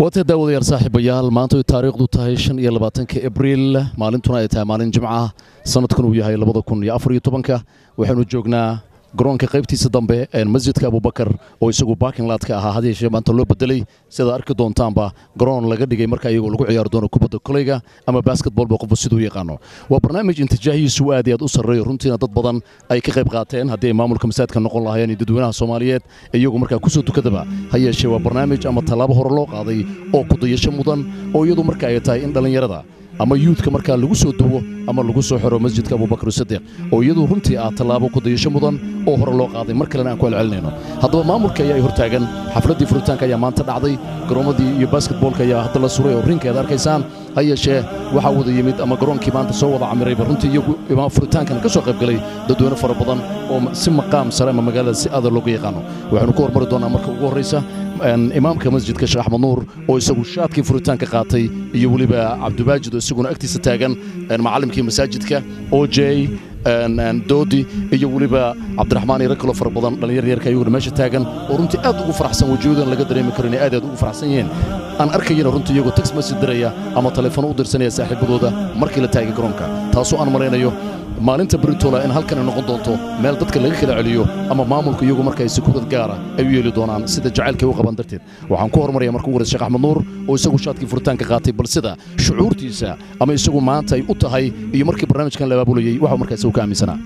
waata daawadayaal saaxiibayaal maanta ay taariikhdu tahay shan iyo labaatanka abriil maalintuna ay tahay maalin jimca ah sanadkun uu yahay labada kun iyo afar iyo tobanka waxaanu joognaa garoonka qaybtiisa dambe ee masjidka abubakar oo isagu bakinlaadka ahaa had yeeshee maanta loo bedelay sidaad arki doontaanba garoon laga dhigay marka iyagoo lagu ciyaari doono kubadda koleyga ama basketbolba qofba siduu yaqaano waa barnaamij intijaahiisu aad iyo aad u sarreeyo runtiina dad badan ay ka qayb qaateen haddii ay maamulka masaajidka noqon lahaayeen iyo dadweynaha soomaaliyeed iyagu markaa kusoo tukadaba ha yeeshee waa barnaamij ama tallaabo hore loo qaaday oo kudayasho mudan oo iyadu marka ay tahay in dhallinyarada ama yuudka markaa lagu soo duwo ama lagu soo xiro masjidka abubakar sadiq oo iyadu runtii ah tallaabo kudayasho mudan oo hore loo qaaday mar kalena aan ku celcelinayno haddaba maamulka ayaa hortaagan xafladdii furitaanka ayaa maanta dhacday garoommadii iyo basketboolka ayaa hadda la suray oo rinkeeda arkaysaan ha yeeshee waxaa wada yimid ama garoonkii maanta soo wada camirayba runtii iyagu furitaankan ka soo qaybgalay dadweyne fara badan oo si maqaam sare ama magaalada si aada looga yaqaano waxaanu ku hormari doonaa marka ugu horraysa imaamka masjidka sheekh axmed nuur oo isagu shaadkii furitaanka qaatay iyo weliba cabdibaajid oo isaguna agtiisa taagan macallimkii masaajidka o j doodi iyo weliba cabdiraxmaan iyo rag kaloo fara badan dhallinyar yarka ayaguna meesha taagan oo runtii aad ugu faraxsan wejiyadoodan laga dareemi karo inay aad aad ugu faraxsan yihiin aan arkayana runtii iyagoo tex message diraya ama telefono u dirsanaya saaxiibadooda markii la taagay garoonka taasoo aan malaynayo maalinta britola in halkan ay noqon doonto meel dadka laga kala celiyo ama maamulku iyagu markay sikuurad gaara ay u yeeli doonaan sida jacaylkay u qaban darteed waxaan ku hormaraya marka ugu horeysa sheekh axmed nuur oo isagu shaadkii furitaanka qaatay bal sida shucuurtiisa ama isagu maanta ay u tahay iyo markii barnaamijkan la abaabulayey waxuu markaa isagu ka aaminsanaa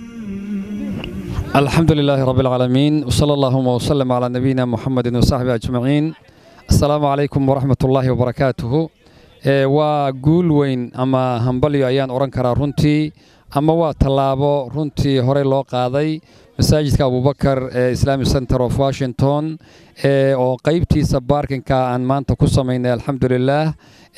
الحمد لله رب العالمين وصلى اللهم وسلم على نبينا محمد وصحبه أجمعين السلام عليكم ورحمة الله وبركاته waa guul weyn ama hambalyo ayaan odhan karaa runtii ama waa tallaabo runtii horey loo qaaday masaajidka abubakar ee islamic center of washington oo qaybtiisa baarkinka aan maanta ku samaynay alxamdulilaah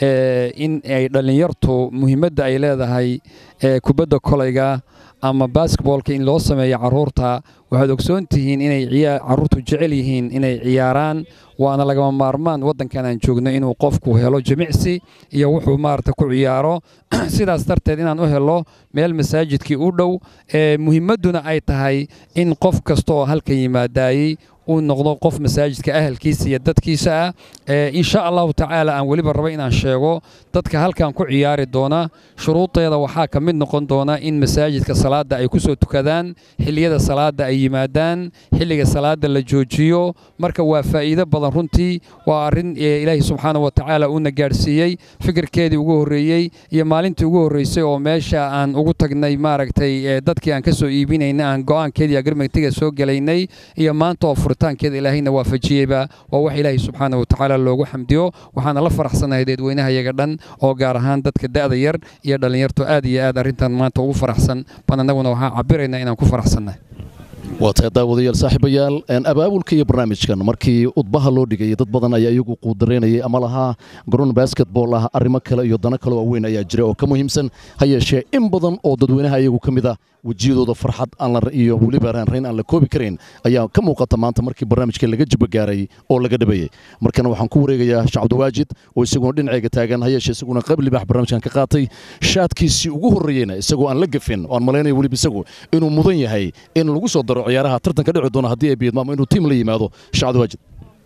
in ay dhallinyartu muhiimadda ay leedahay kubadda kolayga ama basketboolka in loo sameeyo carruurta waxaad ogsoon tihiin inay carruurtu jecel yihiin inay ciyaaraan waana lagama maarmaan waddankan aan joogno inuu qofku helo jimicsi iyo wuxuu maarata ku ciyaaro sidaas darteed inaan u helo meel masaajidkii u dhow muhiimadduna ay tahay in qof kasta oo halkan yimaadaayey uu noqdo qof masaajidka ahalkiisa iyo dadkiisa ah insha allahu tacaala aan weliba raba inaan sheego dadka halkan ku ciyaari doona shuruudeeda waxaa ka mid noqon doona in masaajidka salaadda ay ku soo tukadaan xilliyada salaadda ay yimaadaan xilliga salaadda la joojiyo marka waa faa'iido badan runtii waa arrin ilaahi subxaana wa tacaala uuna gaadhsiiyey fikirkeedii ugu horreeyey iyo maalintii ugu horreysay oo meesha aan ugu tagnay maaragtay dadkii aan ka soo iibinayna aan go'aankeedii agrimentiga soo gelaynay iyo maanta oo furitaankeeda ilaahayna waafajiyeyba waa wax ilaahay subxaana wa tacaala loogu xamdiyo waxaana la faraxsanahay dadweynaha yaga dhan oo gaar ahaan dadka da'da yar iyo dhallinyartu aad iyo aad arrintan maanta ugu faraxsan ban annaguna waxaan cabiraynaa inaan ku faraxsannahay waa tahay daawadayaal saaxiibayaal abaabulka iyo barnaamijkan markii udbaha loo dhigayay dad badan ayaa iyagu quudaraynayay ama lahaa garoon basketbol ah arrimo kale iyo dano kale waaweyn ayaa jira oo ka muhiimsan ha yeeshee in badan oo dadweynaha iyagu ka mid ah wejiyadooda farxad iyo weliba raanrayn aan la koobi karayn ayaa ka muuqata maanta markii barnaamijka laga jibagaaray oo laga dhabeeyey markana waxaan ku wareegayaa sheekh cabdiwaajid oo isaguna dhinacayga taagan ha yeeshee isaguna qayb libaax barnaamijkan ka qaatay shaadkiisii ugu horreeyeyna isagoo aan la gafin oo aan malaynayo weliba isagu inuu mudan yahay in lagu soo daro ciyaaraha tartanka dhici doona haddii ay biyadmo ama inuu tiim la yimaado sheekh cabdiwaajid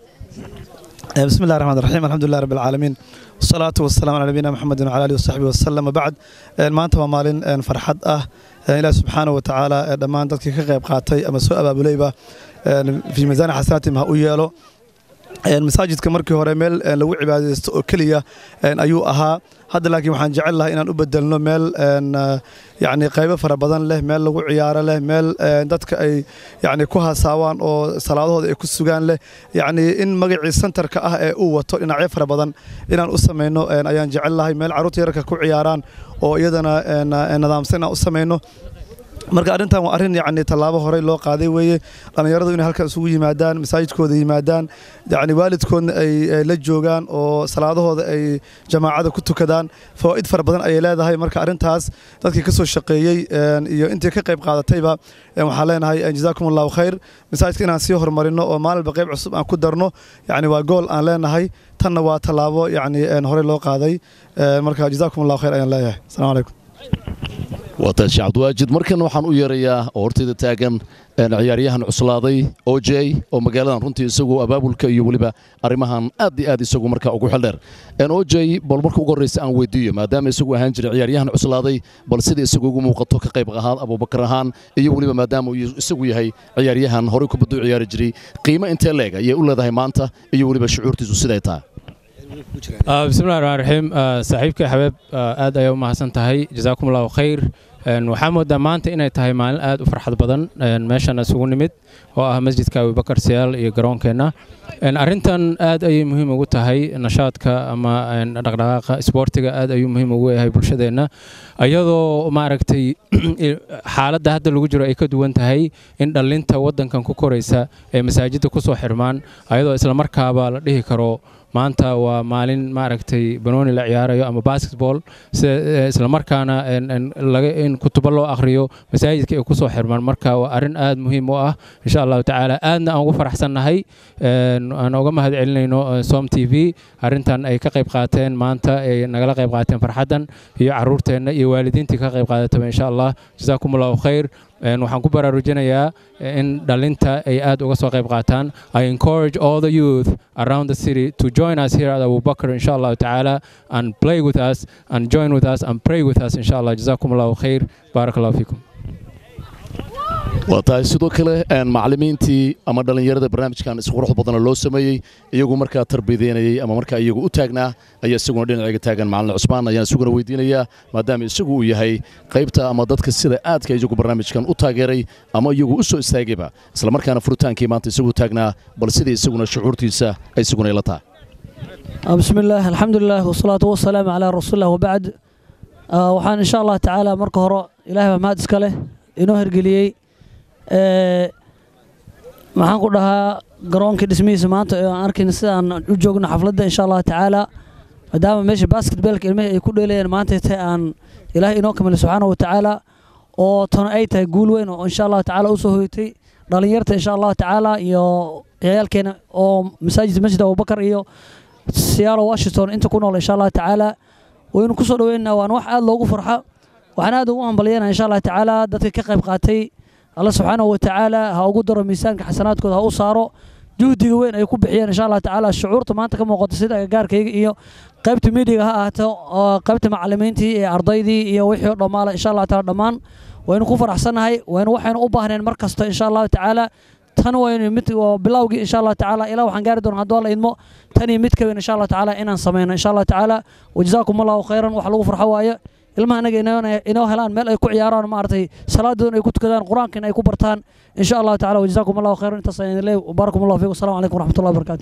بسم الله الرحمن الرحيم الحمد لله رب العالمين والصلاة والسلام على نبينا محمد وعلى آله وصحبه وسلم وبعد maanta waa maalin farxad ah ilaah subxaanaه wa tacaala dhammaan dadkii ka qayb qaatay ama soo abaabulayba fii miisaani xasanaatihim ha u yeelo masaajidka markii hore meel lagu cibaadaysto oo keliya ayuu ahaa hadda laakiin waxaan jecel lahaa inaan u bedelno meel yani qaybo fara badan leh meel lagu ciyaaro leh meel dadka ay yani ku hasaawaan oo salaadahooda ay ku sugaan leh yani in magacii sentarka ah ee uu wato dhinacyo fara badan inaan u samayno ayaan jecel lahay meel carruurta yararka ku ciyaaraan oo iyadana nidaamsan inaan u samayno marka arrintan waa arrin yani tallaabo horey loo qaaday weeye dhallinyaradu inay halkan isugu yimaadaan masaajidkooda yimaadaan yani waalidkoodna ay la joogaan oo salaadahooda ay jamaacada ku tukadaan fawaa'id fara badan ayay leedahay marka arrintaas dadkii ka soo shaqeeyey iyo intii ka qayb qaadatayba waxaan leenahay jazaakum allahu khayr masaajidka inaan sii horumarino oo maalinba qayb cusub aan ku darno yani waa gool aan leenahay tanna waa tallaabo yani horey loo qaaday marka jazaakum allahu khayr ayaan leeyahay assalamu calaykum waa tahay sheekh cabdiwaajid markan waxaan u yeerayaa oo hortayda taagan ciyaaryahan cuslaaday o j oo magaaladan runtii isagu abaabulka iyo weliba arrimahan aad iyo aad isagu markaa ugu xeldheer o j bal marka ugu horreysa aan weydiiyo maadaama isagu ahaan jiray ciyaaryahan cuslaaday bal sida isagu ugu muuqato ka qayb ahaan abubakar ahaan iyo weliba maadaama uu isagu yahay ciyaaryahan horey kubaddu ciyaari jiray qiimo intee leeg ayay u leedahay maanta iyo weliba shucuurtiisu siday tahay bismillahi raxmaan raxiim saaxiibka xabeeb aad ayaa u mahadsan tahay jazaakum allahu khayr waxaa moodaa maanta inay tahay maalin aad u farxad badan meeshan isugu nimid oo ah masjidka abubakar siyaal iyo garoonkeenna arrintan aad ayay muhiim ugu tahay nashaadka ama dhaqdhaqaaqa isboortiga aad ayuu muhiim ugu yahay bulshadeenna iyadoo maaragtay xaaladda hadda lagu jiro ay ka duwan tahay in dhallinta waddankan ku koraysa ee masaajidda ku soo xirmaan ayadoo islamarkaaba la dhihi karo maanta waa maalin maaragtay banooni la ciyaarayo ama basketball islamarkaana in kutubo loo akhriyo masaajidka ay ku soo xirmaan marka waa arrin aad muhiim u ah insha allahu tacaala aadna aan ugu faraxsannahay aan uga mahad celinayno som t v arrintan ay ka qayb qaateen maanta ay nagala qayb qaateen farxaddan iyo caruurteenna iyo waalidiintii ka qayb qaadataba insha allah jazaakum allahu khayr waxaan ku baraarujinayaa in dhalinta ay aad uga soo qayb qaataan i encourage all the youth around the city to join us here at Abu Bakr insha Allah ta'ala and play with us and join with us and pray with us insha Allah jazakum Allahu khair barakallahu fikum waa tahay sidoo kale macallimiintii ama dhallinyarada barnaamijkan isqurux badana loo sameeyey iyagu markaa tarbiyadeynayey ama markaa iyagu u taagnaa ayaa isaguna dhinacayga taagan macallin cusmaan ayaan isaguna weydiinayaa maadaama isagu uu yahay qaybta ama dadka sida aadka iyagu barnaamijkan u taageeray ama iyagu u soo istaagayba islamarkaana furitaankii maanta isagu taagnaa bal sidai isaguna shucuurtiisa ay isaguna ila tahay بسم الله الحمد لله والصلاة والسلام على رسول الله وبعد waxaan insha allah tacaala marka hore ilaahay baa mahad iska leh inoo hergeliyey maxaan ku dhahaa garoonkii dhismihiisa maanta ee aan arkayna sidaan u joogno xafladda insha allah tacaala maadaama meesha basketballka ilmihii ay ku dheelayeen maanta tahay aan ilaahay inoo kamilay subxaanahu watacaala oo tana ay tahay guul weyn oo insha allah tacaala usoo hoytay dhalinyarta insha allah tacaala iyo ciyaalkeena oo masaajid masjid abubakar iyo siyaalo washington inta ku nool insha allah tacaala waynu ku soo dhaweynaa waana wax aad loogu farxa waxaan aad ugu hambalyanaa insha allah tacaala dadka ka qayb qaatay alla subxaanahu watacaala ha ugu daro miisaanka xasanaadkooda ha u saaro juhdiga weyn ay ku bixiyeen insha allah tacaala shucuurta maanta ka muuqato sida agagaarkayga iyo qaybta miidiga ha ahaato qaybta macallimiintii iyo ardaydii iyo wixii oo dhammaala insha allah taala dhammaan waynu ku faraxsannahay waynu waxaynu u baahneen mar kasta insha allahu tacaala tan waynu mid bilowgii insha allah tacaala ilaa waxaan gaari doonaa hadduu alla idmo tan iyo mid ka weyn insha allah tacaala inaan sameyno insha allah tacaala wajazaakum allahu khayran wax lagu farxo waaye ilmaha anaga inoo helaan meel ay ku ciyaaraan maaragtay salaadoodana ay ku tukadaan qur-aankana ay ku bartaan insha allahu tacala wajazaakum allahu khayran intaas ayaan leey baarakum allahu fiikum assalamu calaykum waraxmatullahi wabarakaatu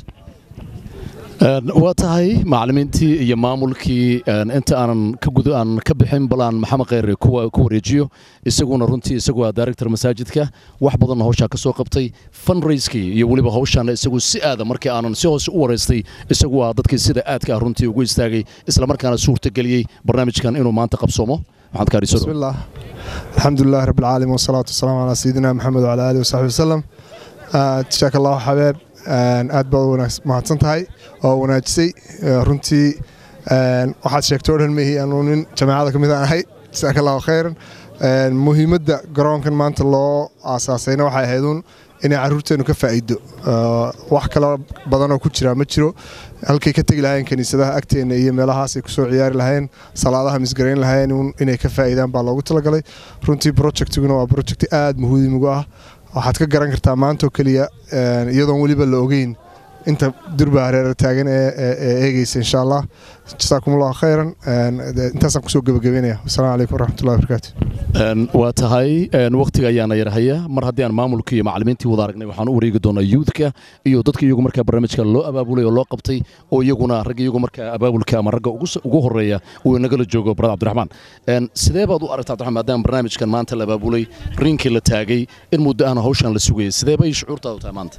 waa tahay macallimiintii iyo maamulkii inta aanan ka gud aan ka bixin bal aan maxamed kheyre ku wareejiyo isaguna runtii isagu waa director masaajidka wax badanna hawshaa ka soo qabtay fundraiskii iyo weliba hawshaana isagu si aada markii aanan si hoose u wareystay isagu waa dadkii sida aadka ah runtii ugu istaagay islamarkaana suurtageliyey barnaamijkan inuu maanta qabsoomo بسم الله الحمد لله رب العالمين والصلاة والسلام على سيدنا محمد وعلى آله وصحبه وسلم جزاك الله حبيب aad baad mahadsan tahay oo wanaajisay runtii waxaad sheegtay o dhan mehi aanu nin jamaacada ka mid aan ahay jasaaka allahu khayran muhiimadda garoonkan maanta loo aasaasayna waxay ahayduun inay carruurteennu ka faa'iido wax kalo badanoo ku jira ma jiro halkay ka tegi lahayeen kiniisadaha agteenna iyo meelahaasay kusoo ciyaari lahayeen salaadaha misgarayn lahayeen inay ka faa'iidaan baa loogu talagalay runtii projectiguna waa projecti aad muhiimigu ah waxaad ka garan kartaa maantoo keliya iyadoon weliba la ogeyn inta durba hareera taagan ee eegeysa insha allah jasaakum allahu khayran intaasaan kusoo gebagabeynaya wasalaamu calaykum waraxmatullahi wabarakaatu waa tahay wakhtiga ayaana yarhaya mar haddii aan maamulkii iyo macallimiintii wada aragnay waxaan u wareegi doonaa yuudka iyo dadka iyagu markaa barnaamijka loo abaabulay oo loo qabtay oo iyaguna ragga iyagu markaa abaabulka ama ragga ugu horeeya uu nagala joogo barad cabdiraxmaan sidee baad u aragtaa cabdiraxmaan maadaama barnaamijkan maanta la abaabulay riinkii la taagay in muddo ahna hawshan la sugayay sidee bay shucuurtaadu tahay maanta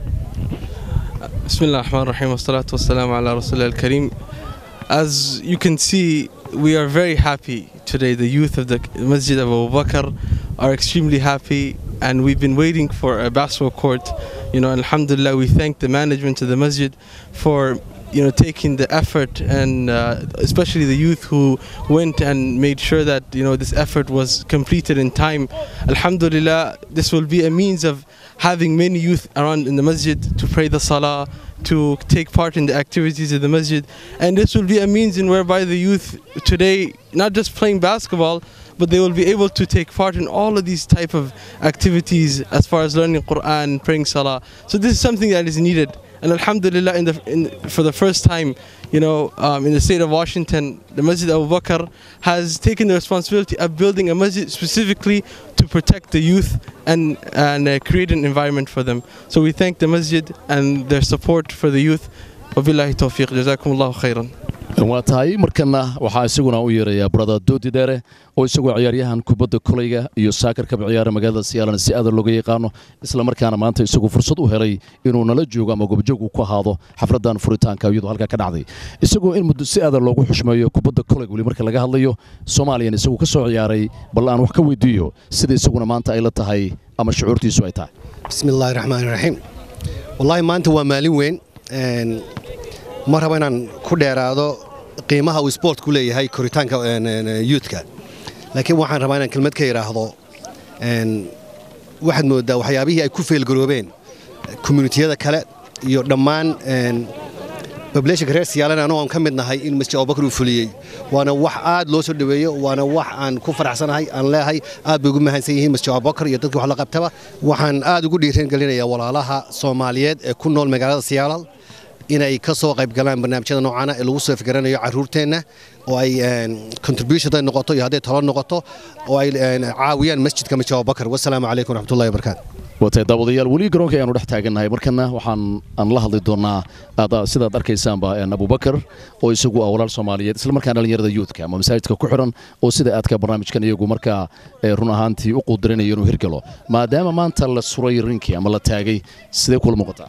بسم الله الرحمن الرحيم والصلاة والسلام على رسول الله الكريم As you can see, we are very happy today. The youth of the Masjid of Abu Bakr are extremely happy and we've been waiting for a basketball court. You know, Alhamdulillah, we thank the management of the Masjid for you know taking the effort and uh, especially the youth who went and made sure that you know this effort was completed in time alhamdulillah this will be a means of having many youth around in the masjid to pray the salah, to take part in the activities of the masjid. And this will be a means in whereby the youth today, not just playing basketball, but they will be able to take part in all of these type of activities as far as learning Quran, praying salah. So this is something that is needed. And Alhamdulillah, in the, in, for the first time, you know, um, in the state of Washington, the Masjid Abu Bakr has taken the responsibility of building a masjid specifically to protect the youth and, and uh, create an environment for them. So we thank the masjid and their support for the youth. وبالله التوفيق جزاكم الله خيرا waa tahay markana waxaa isaguna u yeerayaa burada doodi dheere oo isagoo ciyaaryahan kubadda kolayga iyo saakarkaba ciyaara magaalada siyaalan si aada looga yaqaano islamarkaana maanta isagu fursad u helay inuu nala joogo ama goobjoog uu ku ahaado xafladan furitaanka iyadoo halkaa ka dhacday isagoo in muddo si aada loogu xushmeeyo kubadda kolayga weli marka laga hadlayo soomaaliyan isagu ka soo ciyaaray bal aan wax ka weydiiyo sida isaguna maanta ay la tahay ama shucuurtiisu ay tahay بسم الله الرحمن الرحيم والله maanta waa maalin weyn ma rabo inaan ku dheeraado qiimaha uu sportku leeyahay koritaanka youthka laakiin waxaan rabaa inaan kelmad ka idhaahdo waxaad moodaa waxyaabihii ay ku feelgaroobeen communitiyada kale iyo dhammaan bableeshanka reer siyaalan anoo aan ka mid nahay in masjid abubakar uu fuliyey waana wax aad loo soo dhoweeyo waana wax aan ku faraxsanahay aan leeyahay aad bay ugu mahadsan yihiin masjid abubakar iyo dadkii wax la qabtaba waxaan aad ugu dhiiran gelinayaa walaalaha soomaaliyeed ee ku nool magaalada siyaalal inay ka soo qayb galaan barnaamijyada noocaana ee lagu soo fikiranayo carruurteenna oo ay contribution haday noqoto iyo hadday talo noqoto oo ay caawiyaan masjidka masjid abubakar wasalaamu calaykum waraxmatullahi wabarakaatu watay daawadayaal weli garoonka ayaanu dhex taagannahay markana waxaan aan la hadli doonaa sidaad arkaysaanba abubakar oo isagu ah walaal soomaaliyeed islamarkaana dhallinyarada yuudka ama masaajidka ku xiran oo sida aadka barnaamijkan iyagu markaa run ahaantii u quudirinayo inuu hirgalo maadaama maanta la suray rinkii ama la taagay sidee kula muuqataa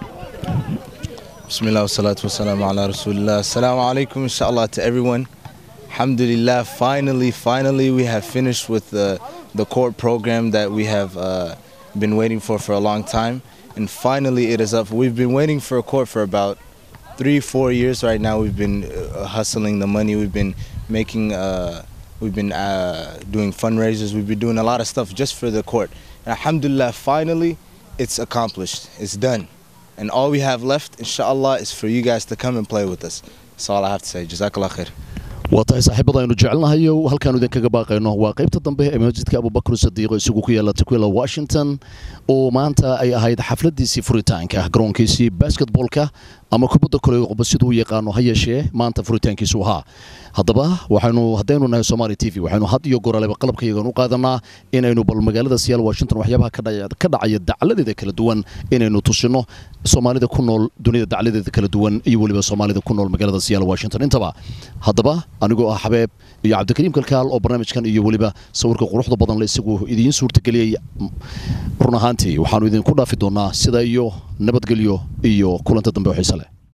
بسم الله والصلاة والسلام على رسول الله السلام عليكم إن شاء الله to everyone Alhamdulillah finally finally we have finished with the, the court program that we have uh, been waiting for for a long time and finally it is up we've been waiting for a court for about three four years right now we've been uh, hustling the money we've been making uh, we've been uh, doing fundraisers we've been doing a lot of stuff just for the court and Alhamdulillah finally it's accomplished it's done and all we have left, inshallah, is for you guys to come and play with us. That's all I have to say. Jazakallah khair. waa tahay saaxiibada aynu jecelnahayo halkaanu idinkaga baaqayno waa qaybta dambe ee masjidka abubakar sadiiqo isagu ku yaala takwila washington oo maanta ay ahayd xafladiisii furitaanka garoonkiisii basketbolka ama kubadda kolayga qoba siduu u yaqaano ha yeeshee maanta furitaankiisu ahaa haddaba waxaynu haddaynu nahay somaali t v waxaynu had iyo goraleba qalabkayagan u qaadanaa inaynu bal magaalada siyaal washington waxyaabaha ka dhacaya dacladeeda kala duwan inaynu tusino soomaalida ku nool dunida dacladeeda kala duwan iyo weliba soomaalida ku nool magaalada siyaal washington intaba haddaba anigoo ah xabeeb iyo cabdikariim kalkaal oo barnaamijkan iyo weliba sawirka quruxda badan le isagu idiin suurtageliyey run ahaantii waxaanu idinku dhaafi doonaa sida iyo nabadgelyo iyo kulanta dambe oo xiise leh